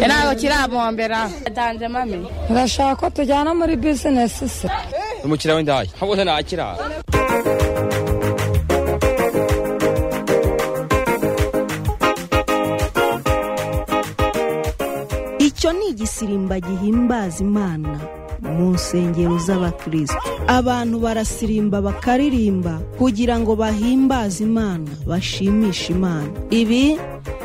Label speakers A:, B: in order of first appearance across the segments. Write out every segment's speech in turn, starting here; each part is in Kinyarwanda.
A: ntabwo kirabombera atanze mami
B: urashaka ko tujyana muri bizinesi se
C: umukiriya w'indaya habuze ntakirara
D: icyo ni igisirimba gihimbaza imana mu nsengero z'abakristo abantu barasirimba bakaririmba kugira ngo bahimbaze imana bashimishe imana ibi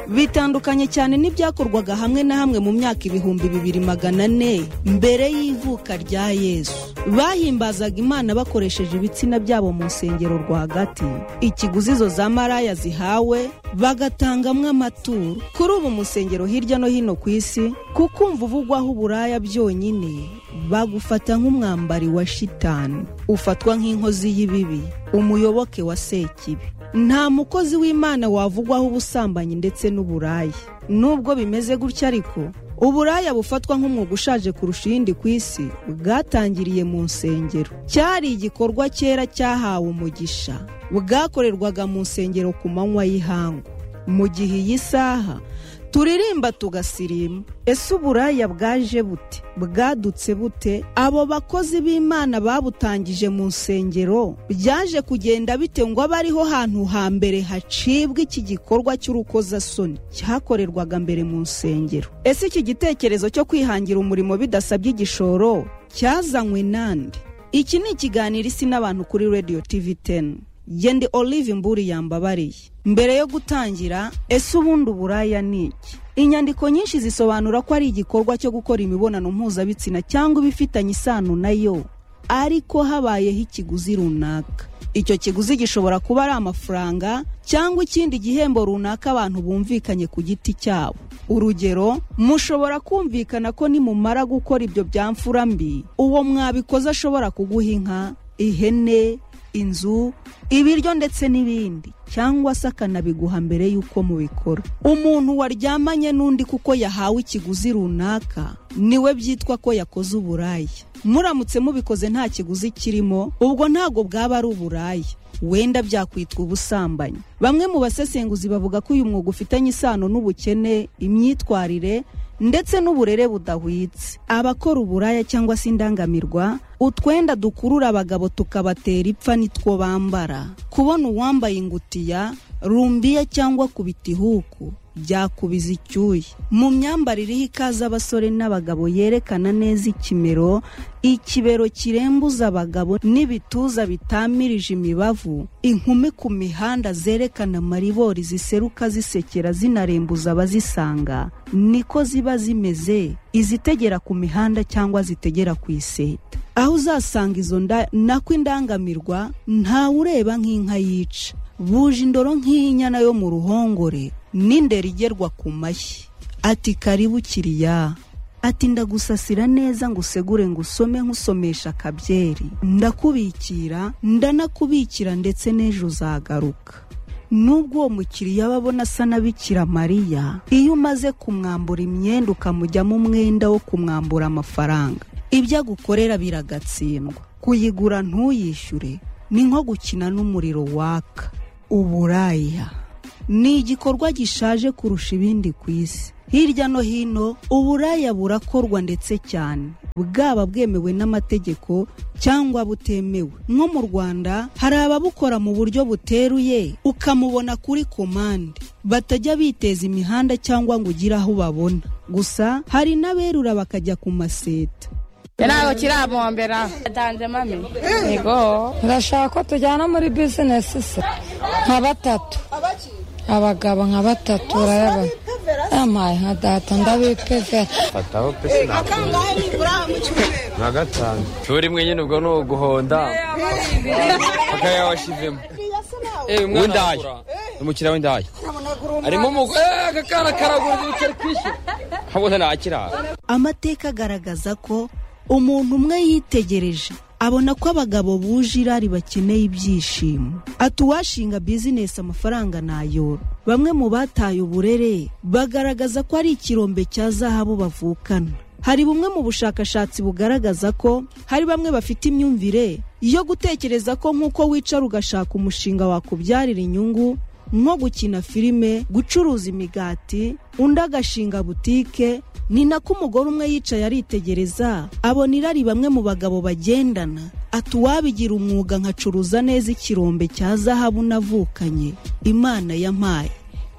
D: bitandukanye cyane n'ibyakorwaga hamwe na hamwe mu myaka ibihumbi bibiri magana ane mbere y'ivuka rya yesu bahimbazaga imana bakoresheje ibitsina byabo mu nsengero rwagati ikiguzi izo za maraya zihawe bagatangamwo amaturo kuri ubu mu nsengero hirya no hino ku isi kukumva uvugwaho uburaya byonyine bagufata nk'umwambari wa shitani ufatwa nk'inkozi y'ibibi umuyoboke wa sekibi nta mukozi w'imana wavugwaho ubusambanyi ndetse n'uburaya nubwo bimeze gutya ariko uburaya bufatwa nk'umwuga ushaje kurusha iyindi ku isi bwatangiriye mu nsengero cyari igikorwa cyera cyahawe umugisha bwakorerwaga mu nsengero ku manywa y'ihangu mu gihe iyi saha turirimba tugasirima ese uburaya bwaje bute bwadutse bute abo bakozi b'imana babutangije mu nsengero byaje kugenda bite ngo abe ariho hantu hambere hacibwa iki gikorwa cy'urukozasoni cyakorerwaga mbere mu nsengero ese iki gitekerezo cyo kwihangira umurimo bidasabye igishoro cyazanywe nande iki ni ikiganiro isi n'abantu kuri radiyo tivi teni gende olive mburi yambabariye mbere yo gutangira ese ubundi uburaya ni iki inyandiko nyinshi zisobanura ko ari igikorwa cyo gukora imibonano mpuzabitsina cyangwa ibifitanye isano nayo ariko habayeho ikiguzi runaka icyo kiguzi gishobora kuba ari amafaranga cyangwa ikindi gihembo runaka abantu bumvikanye ku giti cyabo urugero mushobora kumvikana ko nimumara gukora ibyo byamfura mbi uwo mwabikoze ashobora kuguha inka ihene inzu ibiryo ndetse n'ibindi cyangwa se akanabiguha mbere y'uko mubikora umuntu waryamanye n'undi kuko yahawe ikiguzi runaka niwe byitwa ko yakoze uburaya muramutse mubikoze nta kiguzi kirimo ubwo ntabwo bwaba ari uburaya wenda byakwitwa ubusambanyi bamwe mu basesenguzi bavuga ko uyu mwuga ufitanye isano n'ubukene imyitwarire ndetse n'uburere budahwitse abakora uburaya cyangwa se indangamirwa utwenda dukurura abagabo tukabatera ipfa nitwo bambara kubona uwambaye ingutiya rumbiya cyangwa ku bitihuku byakubiza icyuya mu myambarire iriho ikaze abasore n'abagabo yerekana neza ikimero ikibero kirembuza abagabo n'ibituza bitamirije imibavu inkumi ku mihanda zerekana amaribori ziseruka zisekera zinarembuza abazisanga niko ziba zimeze izitegera ku mihanda cyangwa zitegera ku iseta aho uzasanga izo nda nako indangamirwa ntawe ureba nk'inka yica buje indoro nk'inyana yo mu ruhongore n'indera igerwa ku mashyi ati karibu kiriya ati ndagusasira neza ngo usegure ngo usome nk'usomesha akabyeri ndakubikira ndanakubikira ndetse n'ejo uzagaruka nubwo uwo mukiriya aba abona asa n'abikira mariya iyo umaze kumwambura imyenda ukamujyamo umwenda wo kumwambura amafaranga ibyo agukorera biragatsindwa kuyigura ntuyishyure ni nko gukina n'umuriro waka uburaya ni igikorwa gishaje kurusha ibindi ku isi hirya no hino uburaya burakorwa ndetse cyane bwaba bwemewe n'amategeko cyangwa butemewe nko mu rwanda hari ababukora mu buryo buteruye ukamubona kuri komande batajya biteza imihanda cyangwa ngo ugire aho ubabona gusa hari n'aberura bakajya ku maseta
A: ntabwo kirabombera atanze mami yego
B: urashaka ko tujyana muri bizinesi se nka batatu abagabo nka batatu urayabona yampaye nka data ndabipevera
C: fataho pesi ntabwo nka gatanu turi rimwe nyine ubwo ni uguhonda akaya washizemo w'indaya umukiriya w'indaya harimo umugore agakara karagura ibitari kwishyura habuze ntakirara
D: amateka agaragaza ko umuntu umwe yitegereje abona ko abagabo buje irari bakeneye ibyishimo ati uwashinga bizinesi amafaranga nayora bamwe mu bataye uburere bagaragaza ko ari ikirombe cya zahabu bavukana hari bumwe mu bushakashatsi bugaragaza ko hari bamwe bafite imyumvire yo gutekereza ko nk'uko wicara ugashaka umushinga wakubyarira inyungu nko gukina filime gucuruza imigati undi agashinga butike ni nako umugore umwe yicaye aritegereza abona irari bamwe mu bagabo bagendana ati uwabigira umwuga nkacuruza neza ikirombe cya zahabu navukanye imana yampaye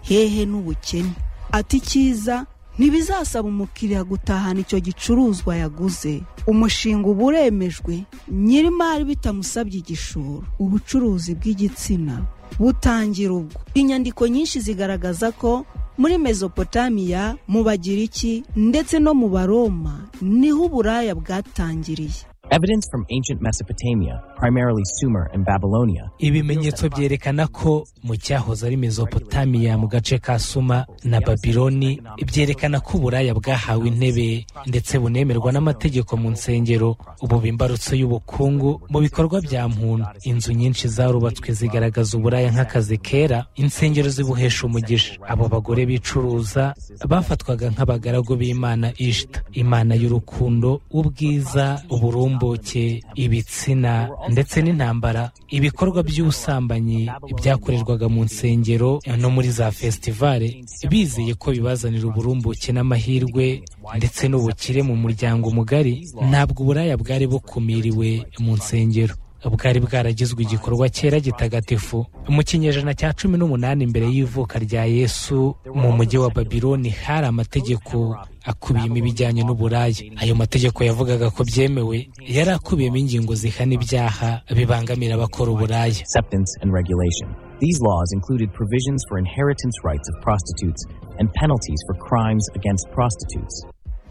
D: hehe n'ubukene ati icyiza ntibizasaba umukiriya gutahana icyo gicuruzwa yaguze umushinga uba uremejwe nyir'imari bitamusabye igishoro ubucuruzi bw'igitsina butangira ubwo inyandiko nyinshi zigaragaza ko muri mesopotamiya mu bagiriki ndetse no mu baroma niho uburaya bwatangiriye
E: Evidence from ancient Mesopotamia, primarily Sumer and Babylonia.
F: ibimenyetso byerekana ko mu cyahoze ari mezopotamiya mu gace ka suma na babiloni byerekana ko uburaya bwahawe intebe ndetse bunemerwa n'amategeko mu nsengero ubu imbarutso y'ubukungu mu bikorwa bya muntu inzu nyinshi zarubatswe zigaragaza uburaya nk'akazi kera insengero zibuhesha umugisha abo bagore bicuruza bafatwaga nk'abagaragu b'imana ishita imana y'urukundo ubwiza uburumbu imboke ibitsina ndetse n'intambara ibikorwa by'ubusambanyi byakorerwaga mu nsengero no muri za fesitivale bizeye ko bibazanira uburumbuke n'amahirwe ndetse n'ubukire mu muryango mugari ntabwo uburaya bwari bukumiriwe mu nsengero bwari bwaragizwe igikorwa cyera gitagatifu mu kinyejana cya cumi n'umunani imbere y'ivuka rya yesu mu mujyi wa babiloni hari amategeko akubiyemo ibijyanye n'uburaya ayo mategeko yavugaga ko byemewe yari akubiyemo ingingo zihana ibyaha bibangamira abakora uburaya
E: Acceptance and regulation. These laws included provisions for inheritance rights of prostitutes and penalties for crimes against prostitutes.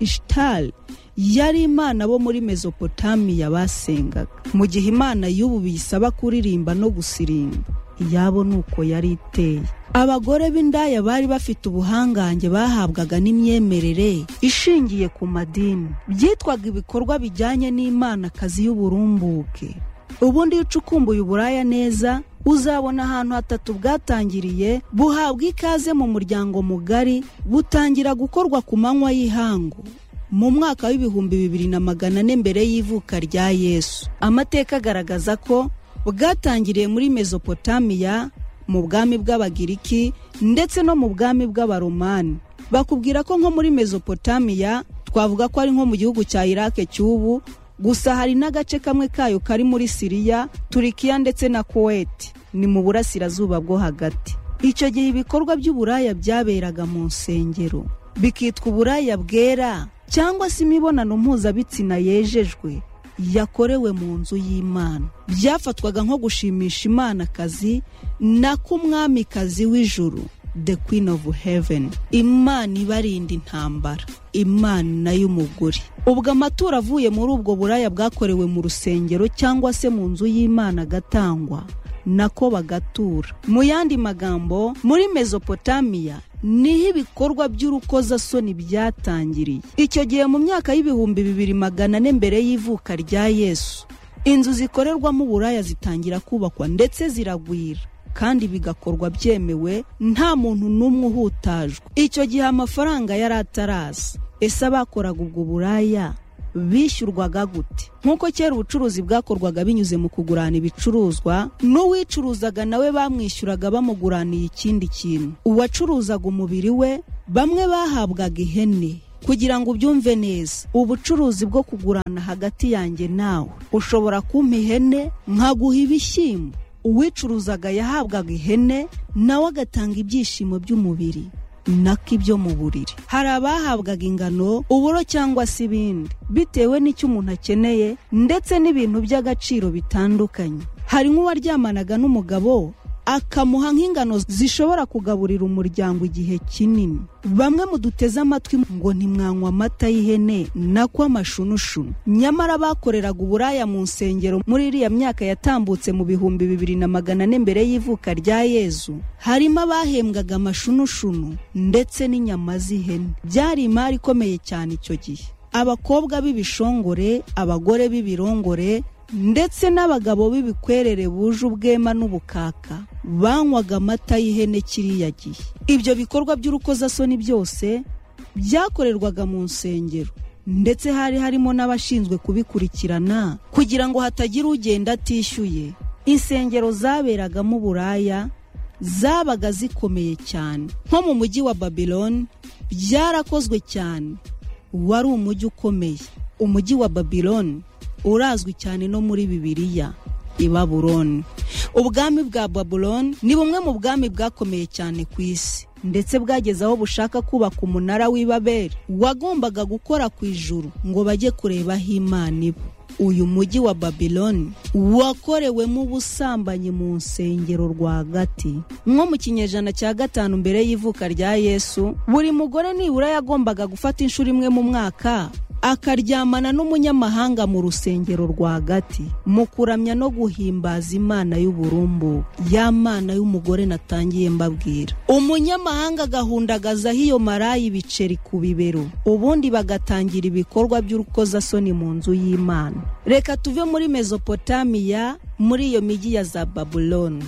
D: ishitari yari imana bo muri mesopotamiya basengaga mu gihe imana y'ubu biyisaba kuririmba no gusirimba iyabo ni uko yari iteye abagore b'indaya bari bafite ubuhangange bahabwaga n'imyemerere ishingiye ku madini byitwaga ibikorwa bijyanye n'Imanakazi y'uburumbuke ubundi iyo ucukumbuye uburaya neza uzabona ahantu hatatu bwatangiriye buhabwa ikaze mu muryango mugari butangira gukorwa ku manywa y'ihangu mu mwaka w'ibihumbi bibiri na magana ane mbere y'ivuka rya yesu amateka agaragaza ko bwatangiriye muri mesopotamiya mu bwami bw'abagiriki ndetse no mu bwami bw'abaromani bakubwira ko nko muri mesopotamiya twavuga ko ari nko mu gihugu cya irake cy'ubu gusa hari n'agace kamwe kayo kari muri siriya turikiya ndetse na kuwait ni mu burasirazuba bwo hagati icyo gihe ibikorwa by'uburaya byaberaga mu nsengero bikitwa uburaya bwera cyangwa se imibonano mpuzabitsina yejejwe yakorewe mu nzu y'imana byafatwaga nko gushimisha imanakazi nako umwamikazi w'ijuru the queen of heaven imana ibarinda intambara imana y'umugore ubwo amaturo avuye muri ubwo buraya bwakorewe mu rusengero cyangwa se mu nzu y'imana agatangwa nako bagatura mu yandi magambo muri mesopotamiya niho ibikorwa by'urukozasoni byatangiriye icyo gihe mu myaka y'ibihumbi bibiri magana ane mbere y'ivuka rya yesu inzu zikorerwamo uburaya zitangira kubakwa ndetse ziragwira kandi bigakorwa byemewe nta muntu n'umwe uhutajwe icyo gihe amafaranga yari ataraza ese abakoraga ubwo buraya bishyurwaga gute nk'uko kera ubucuruzi bwakorwaga binyuze mu kugurana ibicuruzwa n'uwicuruzaga nawe bamwishyuraga bamuguraniye ikindi kintu uwacuruzaga umubiri we bamwe bahabwaga ihene kugira ngo ubyumve neza ubucuruzi bwo kugurana hagati yanjye nawe ushobora kumpa ihene nkaguha ibishyimbo uwicuruzaga yahabwaga ihene nawe agatanga ibyishimo by'umubiri nako ibyo mu buriri hari abahabwaga ingano uburo cyangwa se ibindi bitewe n'icyo umuntu akeneye ndetse n'ibintu by'agaciro bitandukanye hari nk'uwaryamanaga n'umugabo akamuha nk'ingano zishobora kugaburira umuryango igihe kinini bamwe muduteze amatwi ngo ntimwanywa amata y'ihene nako amashunushunu nyamara bakoreraga uburaya mu nsengero muri iriya myaka yatambutse mu bihumbi bibiri na magana ane mbere y'ivuka rya yezu harimo abahembwaga amashunushunu ndetse n'inyama z'ihene byari imari ikomeye cyane icyo gihe abakobwa b'ibishongore abagore b'ibirongore ndetse n'abagabo b'ibikwerere buje ubwema n'ubukaka banywaga amata y'ihene kiriya gihe ibyo bikorwa by'urukozasoni byose byakorerwaga mu nsengero ndetse hari harimo n'abashinzwe kubikurikirana kugira ngo hatagira ugenda atishyuye insengero zaberagamo uburaya zabaga zikomeye cyane nko mu mujyi wa babiloni byarakozwe cyane wari umujyi ukomeye umujyi wa babiloni urazwi cyane no muri bibiliya i baburoni ubwami bwa baburoni ni bumwe mu bwami bwakomeye cyane ku isi ndetse bwageze aho bushaka kubaka umunara w'ibaberi wagombaga gukora ku ijuru ngo bajye kureba aho imana iba uyu mujyi wa babiloni wakorewemo ubusambanyi mu nsengero rwagati nko mu kinyejana cya gatanu mbere y'ivuka rya yesu buri mugore nibura yagombaga gufata inshuro imwe mu mwaka akaryamana n'umunyamahanga mu rusengero rwagati mu kuramya no guhimbaza imana y'uburumbu ya mana y'umugore natangiye mbabwira umunyamahanga agahundagazaho iyo maraya ibiceri ku bibero ubundi bagatangira ibikorwa by'urukozasoni mu nzu y'imana reka tuve muri mezopotamiya muri iyo migi ya za babuloni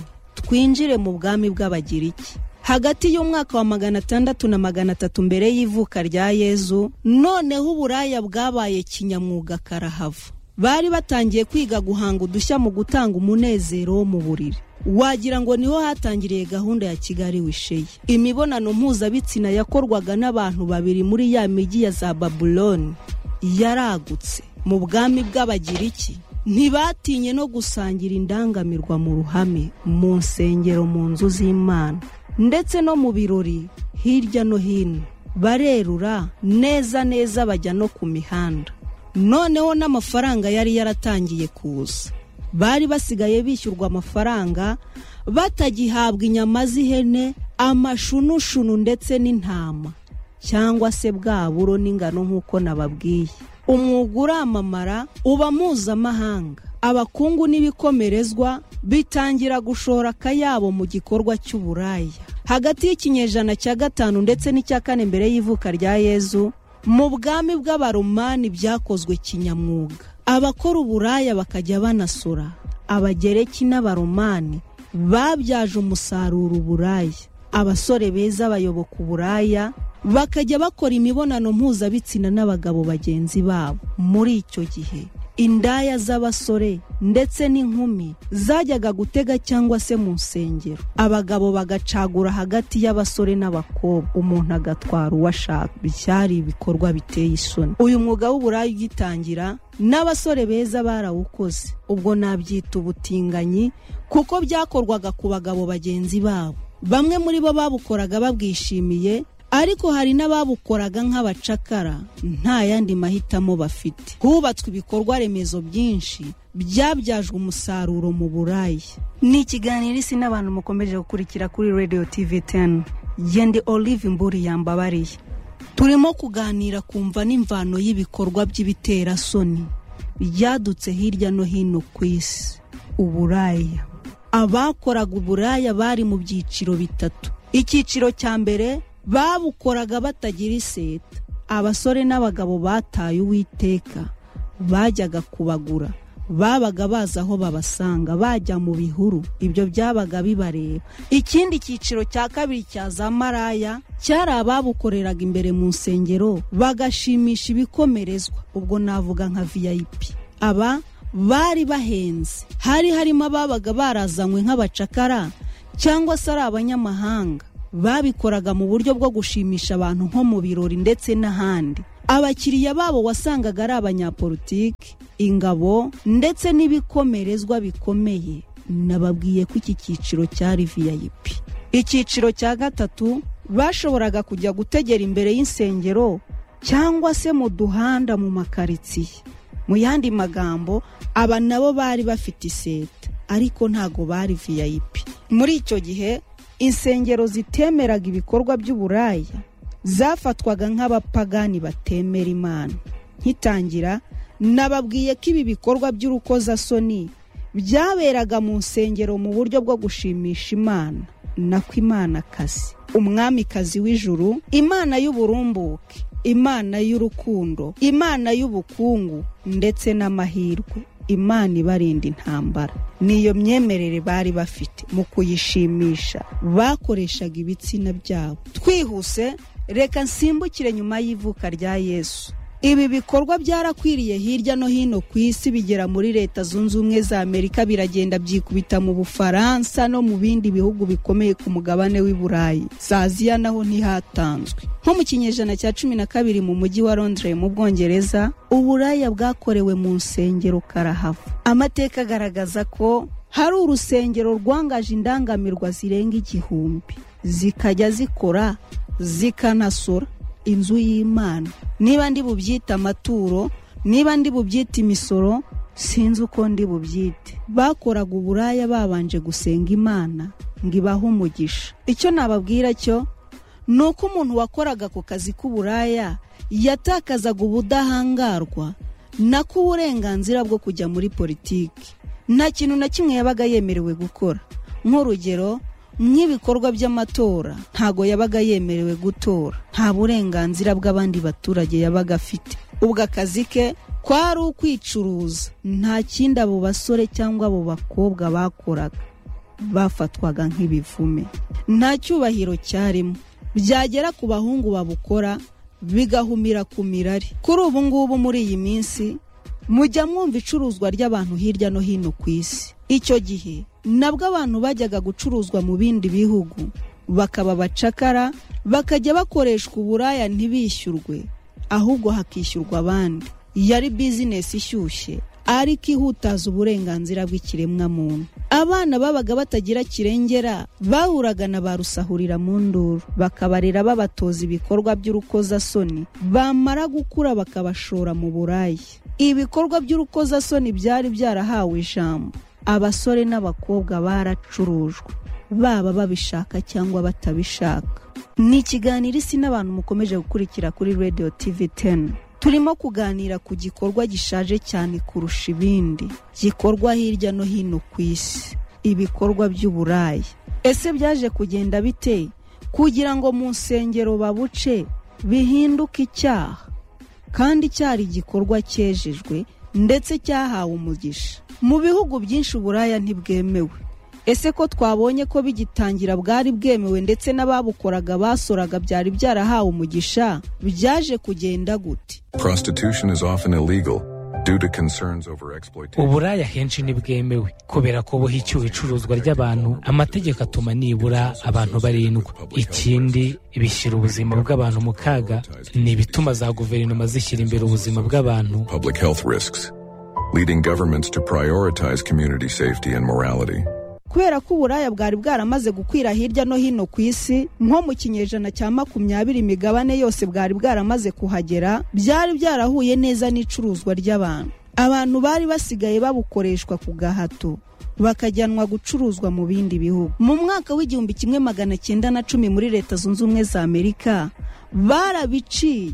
D: twinjire mu bwami bw'abagiriki hagati y'umwaka wa magana atandatu na magana atatu mbere y'ivuka rya yezu noneho uburaya bwabaye kinyamwuga karahava bari batangiye kwiga guhanga udushya mu gutanga umunezero wo mu buriri wagira ngo niho hatangiriye gahunda ya kigali wisheye imibonano mpuzabitsina yakorwaga n'abantu babiri muri ya migi ya za babuloni yaragutse mu bwami bw'abagiriki ntibatinye no gusangira indangamirwa mu ruhame mu nsengero mu nzu z'imana ndetse no mu birori hirya no hino barerura neza neza bajya no ku mihanda noneho n'amafaranga yari yaratangiye kuza bari basigaye bishyurwa amafaranga batagihabwa inyama z'ihene amashunushunu ndetse n'intama cyangwa se bwa buro n'ingano nk'uko nababwiye umwuga uramamara uba mpuzamahanga abakungu n'ibikomerezwa bitangira gushora akayabo mu gikorwa cy'uburaya hagati y'ikinyejana cya gatanu ndetse n'icya kane mbere y'ivuka rya yezu mu bwami bw'abaromani byakozwe kinyamwuga abakora uburaya bakajya banasura abagereki n'abaromani babyaje umusaruro uburaya abasore beza bayoboka uburaya bakajya bakora imibonano mpuzabitsina n'abagabo bagenzi babo muri icyo gihe indaya z'abasore ndetse n'inkumi zajyaga gutega cyangwa se mu nsengero abagabo bagacagura hagati y'abasore n'abakobwa umuntu agatwara uwo ashaka byari ibikorwa biteye isoni uyu mwuga w'uburayi ugitangira n'abasore beza barawukoze ubwo nabyita ubutinganyi kuko byakorwaga ku bagabo bagenzi babo bamwe muri bo babukoraga babwishimiye ariko hari n'ababukoraga nk'abacakara nta yandi mahitamo bafite hubatswe ibikorwa remezo byinshi byabyajwe umusaruro mu buraya ni ikiganiro isi n'abantu mukomeje gukurikira kuri radiyo tivi teni gende olive mburi yambabariye turimo kuganira kumva n'imvano y'ibikorwa by'ibiterasoni byadutse hirya no hino ku isi uburaya abakoraga uburaya bari mu byiciro bitatu icyiciro cya mbere babukoraga batagira iseta abasore n'abagabo bataye uwiteka bajyaga kubagura babaga bazi aho babasanga bajya mu bihuru ibyo byabaga bibareba ikindi cyiciro cya kabiri cya za maraya cyari ababukoreraga imbere mu nsengero bagashimisha ibikomerezwa ubwo navuga nka viyayipi aba bari bahenze hari harimo ababaga barazanywe nk'abacakara cyangwa se ari abanyamahanga babikoraga mu buryo bwo gushimisha abantu nko mu birori ndetse n'ahandi abakiriya babo wasangaga ari abanyapolitiki ingabo ndetse n'ibikomerezwa bikomeye nababwiye ko iki cyiciro cyari vip icyiciro cya gatatu bashoboraga kujya gutegera imbere y'insengero cyangwa se mu duhanda mu makaritsiye mu yandi magambo aba nabo bari bafite iseta ariko ntago bari vip muri icyo gihe insengero zitemeraga ibikorwa by'uburaya zafatwaga nk'abapagani batemera imana nkitangira nababwiye ko ibi bikorwa by'urukozasoni byaberaga mu nsengero mu buryo bwo gushimisha imana nako imanakazi umwamikazi w'ijuru imana y'uburumbuke imana y'urukundo imana y'ubukungu ndetse n'amahirwe imana ibarinda intambara niyo myemerere bari bafite mu kuyishimisha bakoreshaga ibitsina byabo twihuse reka nsimbukire nyuma y'ivuka rya yesu ibi bikorwa byarakwiriye hirya no hino ku isi bigera muri leta zunze ubumwe za amerika biragenda byikubita mu bufaransa no mu bindi bihugu bikomeye ku mugabane w'i burayi za aziya naho ntihatanzwe nko mu kinyejana cya cumi na kabiri mu mujyi wa londres mu bwongereza uburaya bwakorewe mu nsengero karahava amateka agaragaza ko hari urusengero rwangaje indangamirwa zirenga igihumbi zikajya zikora zikanasora inzu y'imana niba ndi bubyite amaturo niba ndi bubyite imisoro sinzi uko ndi bubyite bakoraga uburaya babanje gusenga imana ngo ibahe umugisha icyo nababwira cyo ni uko umuntu wakoraga ku kazi k'uburaya yatakazaga ubudahangarwa nako uburenganzira bwo kujya muri politiki nta kintu na kimwe yabaga yemerewe gukora nk'urugero nk'ibikorwa by'amatora ntago yabaga yemerewe gutora nta burenganzira bw'abandi baturage yabaga afite ubwo akazi ke kwari ukwicuruza nta kindi abo basore cyangwa abo bakobwa bakoraga bafatwaga nk'ibivume nta cyubahiro cyarimo byagera ku bahungu babukora bigahumira ku mirari kuri ubu ngubu muri iyi minsi mujya mwumva icuruzwa ry'abantu hirya no hino ku isi icyo gihe nabwo abantu bajyaga gucuruzwa mu bindi bihugu bakaba abacakara bakajya bakoreshwa uburaya ntibishyurwe ahubwo hakishyurwa abandi yari bizinesi ishyushye ariko ihutaza uburenganzira bw'ikiremwamuntu abana babaga batagira kirengera bahuraga na ba rusahurira mu nduru bakabarera babatoza ibikorwa by'urukozasoni bamara gukura bakabashora mu buraya ibikorwa by'urukozasoni byari byarahawe ijambo abasore n'abakobwa baracurujwe baba babishaka cyangwa batabishaka ni ikiganiro isi n'abantu mukomeje gukurikira kuri radiyo tivi teni turimo kuganira ku gikorwa gishaje cyane kurusha ibindi gikorwa hirya no hino ku isi ibikorwa by'uburaya ese byaje kugenda bite kugira ngo mu nsengero babuce bihinduke icyaha kandi cyari igikorwa cyejejwe ndetse cyahawe umugisha mu bihugu byinshi uburaya ntibwemewe ese ko twabonye ko bigitangira bwari bwemewe ndetse n'ababukoraga basoraga byari byarahawe umugisha byaje kugenda gute
F: uburaya henshi ntibwemewe kubera ko buhicyuwe icuruzwa ry'abantu amategeko atuma nibura abantu barindwa ikindi bishyira ubuzima bw'abantu mu kaga ni ibituma za guverinoma zishyira imbere ubuzima bw'abantu
G: leading governments to prioritize community safety and morality.
D: kubera ko uburaya bwari bwaramaze gukwira hirya no hino ku isi nko mu kinyejana cya makumyabiri imigabane yose bwari bwaramaze kuhagera byari byarahuye neza n'icuruzwa ry'abantu abantu bari basigaye babukoreshwa ku gahato bakajyanwa gucuruzwa mu bindi bihugu mu mwaka w'igihumbi kimwe magana cyenda na cumi muri leta zunze ubumwe za amerika barabiciye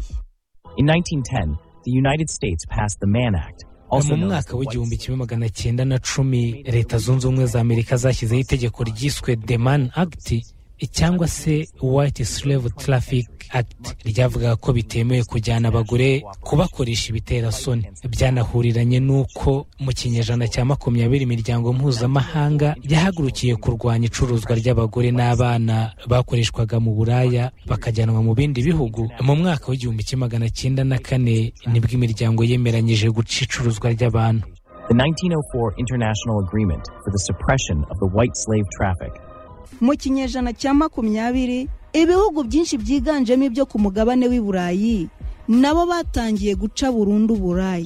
E: In 1910, the United States passed the Mann Act,
F: mu mwaka w'igihumbi kimwe magana cyenda na cumi leta zunze ubumwe za amerika zashyizeho itegeko ryiswe the man act cyangwa se white slave traffic act ryavugaga ko bitemewe kujyana abagore kubakoresha ibiterasoni byanahuriranye n'uko mu kinyejana cya makumyabiri imiryango mpuzamahanga yahagurukiye kurwanya icuruzwa ry'abagore n'abana bakoreshwaga mu buraya bakajyanwa mu bindi bihugu mu mwaka w'igihumbi kimwe magana cyenda na kane nibwo imiryango yemeranyije guca icuruzwa ry'abantu
E: the 1904 International Agreement for the Suppression of the White Slave Traffic
D: mu kinyejana cya makumyabiri ibihugu byinshi byiganjemo ibyo ku mugabane w'i burayi nabo batangiye guca burundu burayi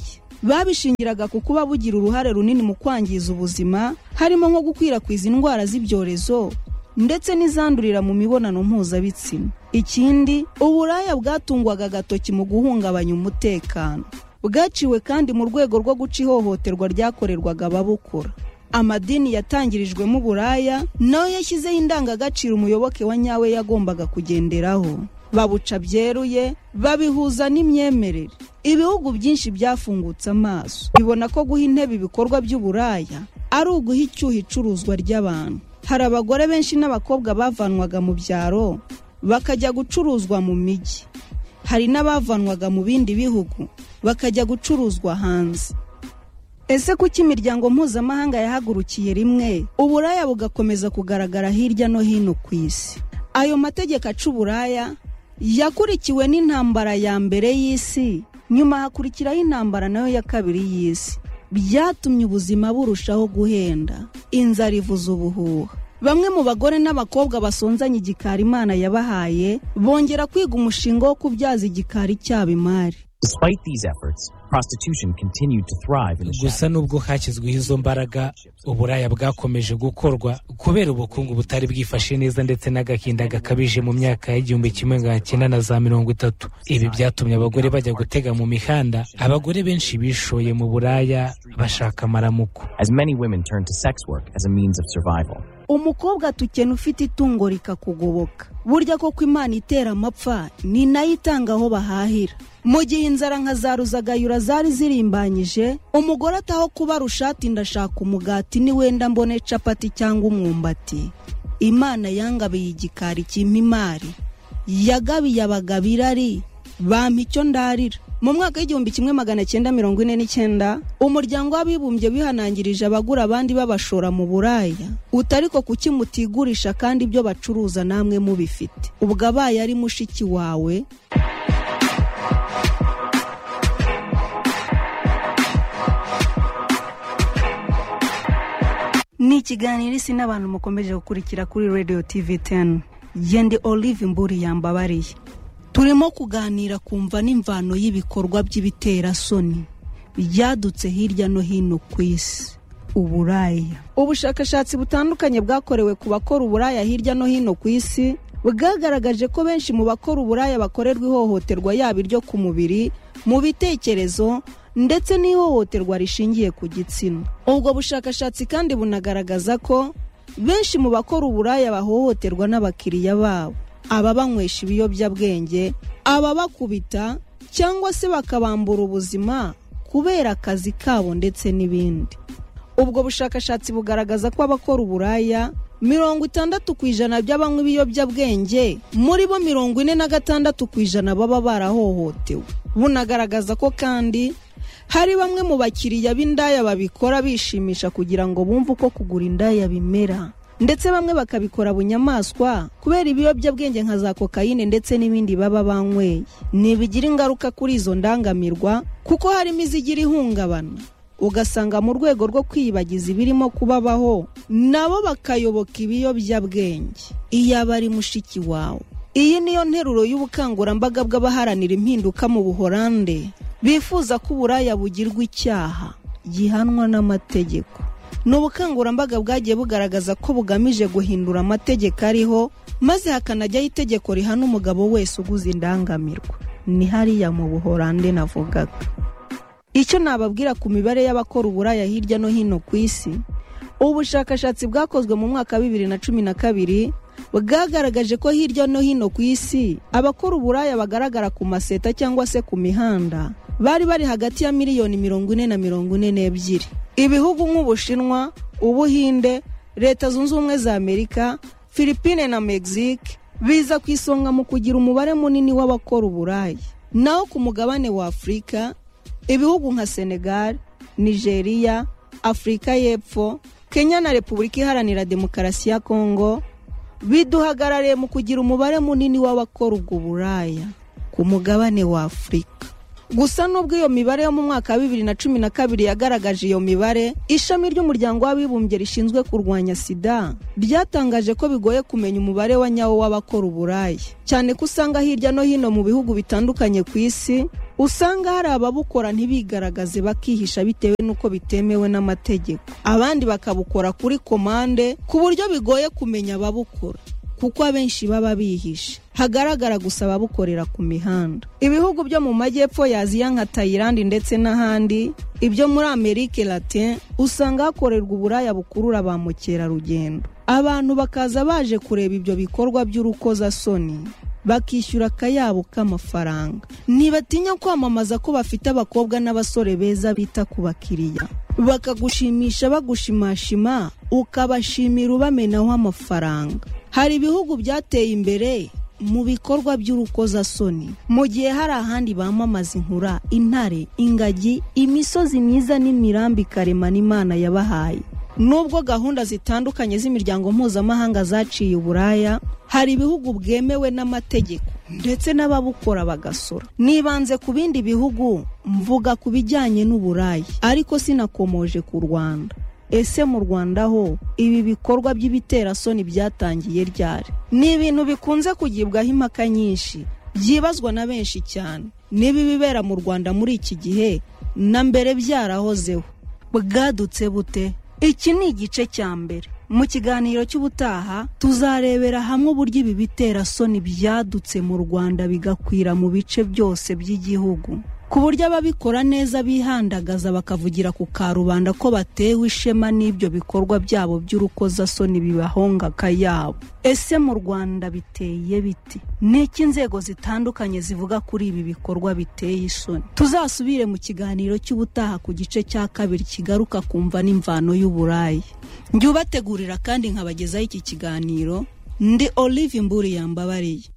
D: babishingiraga ku kuba bugira uruhare runini mu kwangiza ubuzima harimo nko gukwirakwiza indwara z'ibyorezo ndetse n'izandurira mu mibonano mpuzabitsina ikindi uburaya bwatungwaga agatoki mu guhungabanya umutekano bwaciwe kandi mu rwego rwo guca ihohoterwa ryakorerwaga ababukora amadini yatangirijwemo uburaya nawe yashyizeho indangagaciro umuyoboke wa nyawe yagombaga kugenderaho babuca byeruye babihuza n'imyemerere ibihugu byinshi byafungutse amaso bibona ko guha intebe ibikorwa by'uburaya ari uguha icyuho icuruzwa ry'abantu hari abagore benshi n'abakobwa bavanwaga mu byaro bakajya gucuruzwa mu mijyi hari n'abavanwaga mu bindi bihugu bakajya gucuruzwa hanze ese kuki imiryango mpuzamahanga yahagurukiye rimwe uburaya bugakomeza kugaragara hirya no hino ku isi ayo mategeko aca uburaya yakurikiwe n'intambara ya mbere y'isi nyuma hakurikiraho intambara nayo ya kabiri y'isi byatumye ubuzima burushaho guhenda inzara ivuza ubuhuha bamwe mu bagore n'abakobwa basonzanye igikari imana yabahaye bongera kwiga umushinga wo kubyaza igikari cyabo imari
E: Despite these efforts, prostitution continued to thrive in the
F: gusa nubwo hashyizweho izo mbaraga uburaya bwakomeje gukorwa kubera ubukungu butari bwifashe neza ndetse n'agahinda gakabije mu myaka y'igihumbi kimwe magana cyenda na za mirongo itatu ibi byatumye abagore bajya gutega mu mihanda abagore benshi bishoye mu buraya bashaka amaramuko
E: as many women turned to sex work as a means of survival.
D: umukobwa atukena ufite itungo rikakugoboka burya koko imana itera amapfa ni nayo itanga aho bahahira mu gihe inzara nka za ruzagayura zari zirimbanyije umugore ataho kubara ushati ndashaka umugati ni wenda mbone capati cyangwa umwumbati imana yangabiye igikari kimpa imari yagabiye abagabo irari bampa icyo ndarira mu mwaka w'igihumbi kimwe magana cyenda mirongo ine n'icyenda umuryango w'abibumbye wihanangirije abagura abandi babashora mu buraya utariko kuki mutigurisha kandi ibyo bacuruza namwe mubifite ubwo abaye ari mushiki wawe ni ikiganiro isi n'abantu mukomeje gukurikira kuri radio tv 10 yende olive mburi yambabariye turimo kuganira kumva n'imvano y'ibikorwa by'ibiterasoni byadutse hirya no hino ku isi uburaya ubushakashatsi butandukanye bwakorewe ku bakora uburaya hirya no hino ku isi bwagaragaje ko benshi mu bakora uburaya bakorerwa ihohoterwa yaba iryo ku mubiri mu bitekerezo ndetse n'ihohoterwa rishingiye ku gitsina ubwo bushakashatsi kandi bunagaragaza ko benshi mu bakora uburaya bahohoterwa n'abakiriya babo ababanywesha ibiyobyabwenge ababakubita cyangwa se bakabambura ubuzima kubera akazi kabo ndetse n'ibindi ubwo bushakashatsi bugaragaza ko abakora uburaya mirongo itandatu ku ijana by'abanywa ibiyobyabwenge muri bo mirongo ine na gatandatu ku ijana baba barahohotewe bunagaragaza ko kandi hari bamwe mu bakiriya b'indaya babikora bishimisha kugira ngo bumve uko kugura indaya bimera ndetse bamwe bakabikora bunyamaswa kubera ibiyobyabwenge nka za kokayine ndetse n'ibindi baba banyweye ntibigira ingaruka kuri izo ndangamirwa kuko harimo izigira ihungabana ugasanga mu rwego rwo kwiyibagiza ibirimo kubabaho nabo bakayoboka ibiyobyabwenge iyo aba ari mushiki wawe iyi niyo nteruro y'ubukangurambaga bw'abaharanira impinduka mu buhorande bifuza ko uburaya bugirwa icyaha gihanwa n'amategeko ni ubukangurambaga bwagiye bugaragaza ko bugamije guhindura amategeko ariho maze hakanajyaho itegeko rihana umugabo wese uguze indangamirwa ni hariya mu buhorande navugaga icyo nababwira ku mibare y'abakora uburaya hirya no hino ku isi ubushakashatsi bwakozwe mu mwaka wa bibiri na cumi na kabiri bwagaragaje ko hirya no hino ku isi abakora uburaya bagaragara ku maseta cyangwa se ku mihanda bari bari hagati ya miliyoni mirongo ine na mirongo ine n'ebyiri ibihugu nk'ubushinwa ubuhinde leta zunze ubumwe za amerika philippine na mexique biza ku isonga mu kugira umubare munini w'abakora uburaya naho ku mugabane wa afurika ibihugu nka senegal nigeria afurika y'epfo kenya na repubulika iharanira demokarasi ya kongo biduhagarariye mu kugira umubare munini w'abakora ubwo buraya ku mugabane wa afurika gusa nubwo iyo mibare yo mu mwaka wa bibiri na cumi na kabiri yagaragaje iyo mibare ishami ry'umuryango w'abibumbye rishinzwe kurwanya sida ryatangaje ko bigoye kumenya umubare wa nyawo w'abakora uburaya cyane ko usanga hirya no hino mu bihugu bitandukanye ku isi usanga hari ababukora ntibigaragaze bakihisha bitewe n'uko bitemewe n'amategeko abandi bakabukora kuri komande ku buryo bigoye kumenya ababukora kuko abenshi baba bihishe hagaragara gusa ababukorera ku mihanda ibihugu byo mu majyepfo ya aziya nka tayilandi ndetse n'ahandi ibyo muri amerika latin usanga hakorerwa uburaya bukurura ba mukerarugendo abantu bakaza baje kureba ibyo bikorwa by'urukozasoni bakishyura akayabo k'amafaranga ntibatinya kwamamaza ko bafite abakobwa n'abasore beza bita ku bakiriya bakagushimisha bagushimashima ukabashimira ubamenaho amafaranga hari ibihugu byateye imbere mu bikorwa by'urukozasoni mu gihe hari ahandi bamamaza inkura intare ingagi imisozi myiza n'imirambi karemano imana yabahaye nubwo gahunda zitandukanye z'imiryango mpuzamahanga zaciye uburaya hari ibihugu bwemewe n'amategeko ndetse n'ababukora bagasora nibanze ku bindi bihugu mvuga ku bijyanye n'uburayi ariko sinakomoje ku rwanda ese mu rwanda ho ibi bikorwa by'ibiterasoni byatangiye ryari ni ibintu bikunze kugibwaho impaka nyinshi byibazwa na benshi cyane niba ibibera mu rwanda muri iki gihe na mbere byarahozeho bwadutse bute iki ni igice cya mbere mu kiganiro cy'ubutaha tuzarebera hamwe uburyo ibi biterasoni byadutse mu rwanda bigakwira mu bice byose by'igihugu ku buryo ababikora neza bihandagaza bakavugira ku karubanda ko batewe ishema n'ibyo bikorwa byabo by'urukozasoni bibahonga akayabo ese mu rwanda biteye biti n'iki inzego zitandukanye zivuga kuri ibi bikorwa biteye isoni tuzasubire mu kiganiro cy'ubutaha ku gice cya kabiri kigaruka kumva n'imvano y'uburayi njye ubategurira kandi nkabagezaho iki kiganiro ndi olive mburi yambabariye